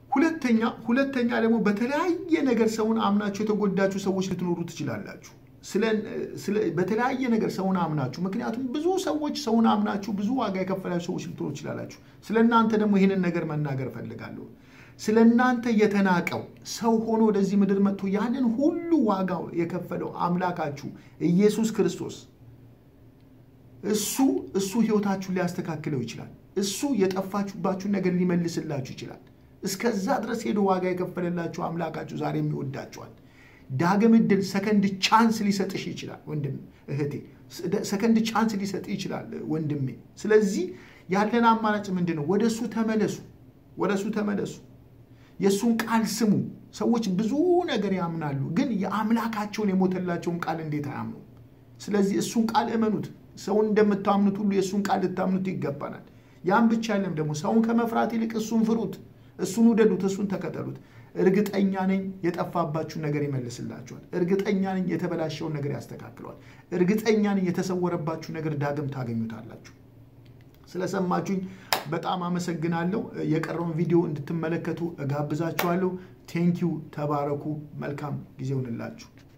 ሁለተኛ ሁለተኛ ደግሞ በተለያየ ነገር ሰውን አምናችሁ የተጎዳችሁ ሰዎች ልትኖሩ ትችላላችሁ። በተለያየ ነገር ሰውን አምናችሁ ምክንያቱም ብዙ ሰዎች ሰውን አምናችሁ ብዙ ዋጋ የከፈላችሁ ሰዎች ልትኖሩ ትችላላችሁ። ስለ እናንተ ደግሞ ይህንን ነገር መናገር እፈልጋለሁ። ስለ እናንተ የተናቀው ሰው ሆኖ ወደዚህ ምድር መጥቶ ያንን ሁሉ ዋጋ የከፈለው አምላካችሁ ኢየሱስ ክርስቶስ እሱ እሱ ህይወታችሁን ሊያስተካክለው ይችላል። እሱ የጠፋችሁባችሁን ነገር ሊመልስላችሁ ይችላል። እስከዛ ድረስ ሄዶ ዋጋ የከፈለላችሁ አምላካችሁ ዛሬም ይወዳችኋል። ዳግም እድል ሰከንድ ቻንስ ሊሰጥሽ ይችላል ወንድም እህቴ፣ ሰከንድ ቻንስ ሊሰጥ ይችላል ወንድሜ። ስለዚህ ያለን አማራጭ ምንድን ነው? ወደ እሱ ተመለሱ፣ ወደ እሱ ተመለሱ። የእሱን ቃል ስሙ። ሰዎች ብዙ ነገር ያምናሉ፣ ግን የአምላካቸውን የሞተላቸውን ቃል እንዴት አያምኑ? ስለዚህ እሱን ቃል እመኑት። ሰውን እንደምታምኑት ሁሉ የእሱን ቃል ልታምኑት ይገባናል። ያን ብቻ አይደለም ደግሞ ሰውን ከመፍራት ይልቅ እሱን ፍሩት፣ እሱን ውደዱት፣ እሱን ተከተሉት። እርግጠኛ ነኝ የጠፋባችሁን ነገር ይመልስላችኋል። እርግጠኛ ነኝ የተበላሸውን ነገር ያስተካክለዋል። እርግጠኛ ነኝ የተሰወረባችሁ ነገር ዳግም ታገኙታላችሁ። ስለሰማችሁኝ በጣም አመሰግናለሁ። የቀረውን ቪዲዮ እንድትመለከቱ እጋብዛችኋለሁ። ቴንኪው። ተባረኩ። መልካም ጊዜ ይሁንላችሁ።